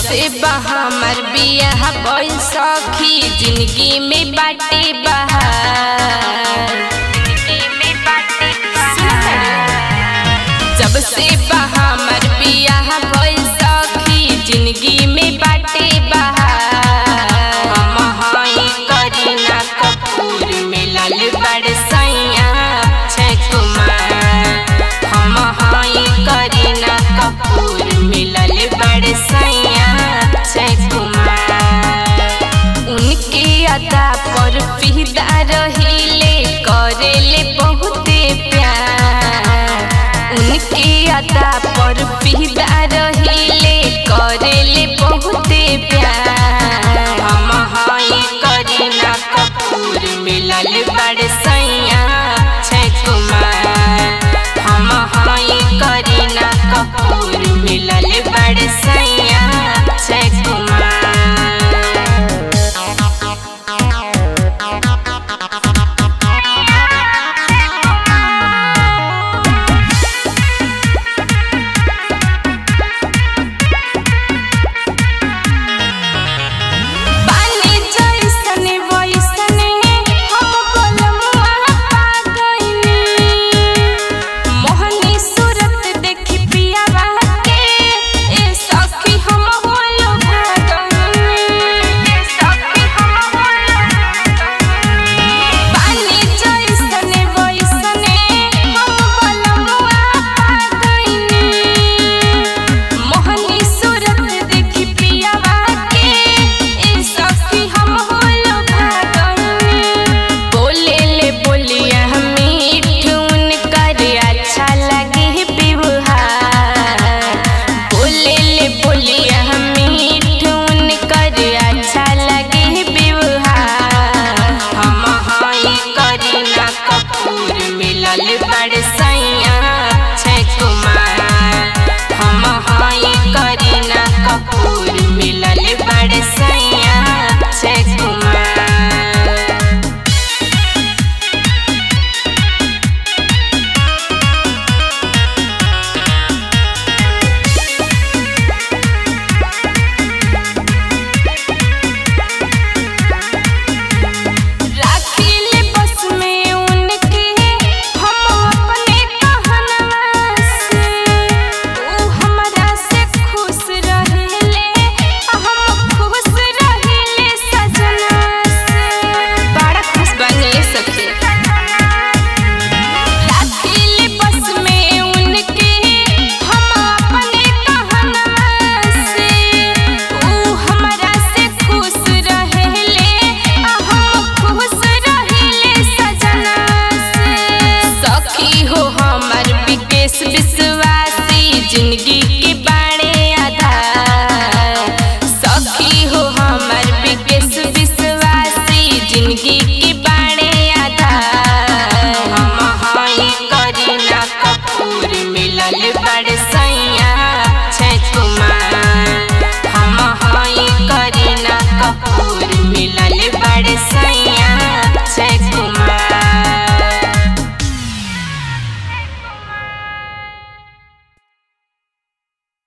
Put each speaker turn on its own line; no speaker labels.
से बहामर बियाह भइल सखी जिंदगी में बाटे बहार जब से बहामर बियाह भइल सखी जिंदगी में बाटे बहार हम हई करीना कपूर मिलल बड़ सैया अक्षय कुमार हम हई करीना कपूर मिलल बड़ सैया अक्षय कुमार उनके अदा पर फिदा रहिले करेले बहुते प्यार उनके अदा पर फिदा रहिले करेले बहुते प्यार हम हई करीना कपूर मिलल बड़ सैया अक्षय कुमार हम हई करीना कपूर मिलल बड़ सैया अक्षय कुमार पानी जैसने वैसने हम बोलमुआ पा गइनी मोहनी सूरत देखी पियावा के ए सखी हम होलो भागनी ए सखी हम होलो पानी जैसने वैसने हम बोलमुआ पा गइनी मोहनी सूरत देखी पियावा के ए सखी हम होलो भागनी बोले ले बोलिया मीठ उनकर अच्छा लगे व्यवहार बोले ले बोलिया मीठ उनकर अच्छा लगे व्यवहार हम हई करीना कपूर मिलल बड़ सैया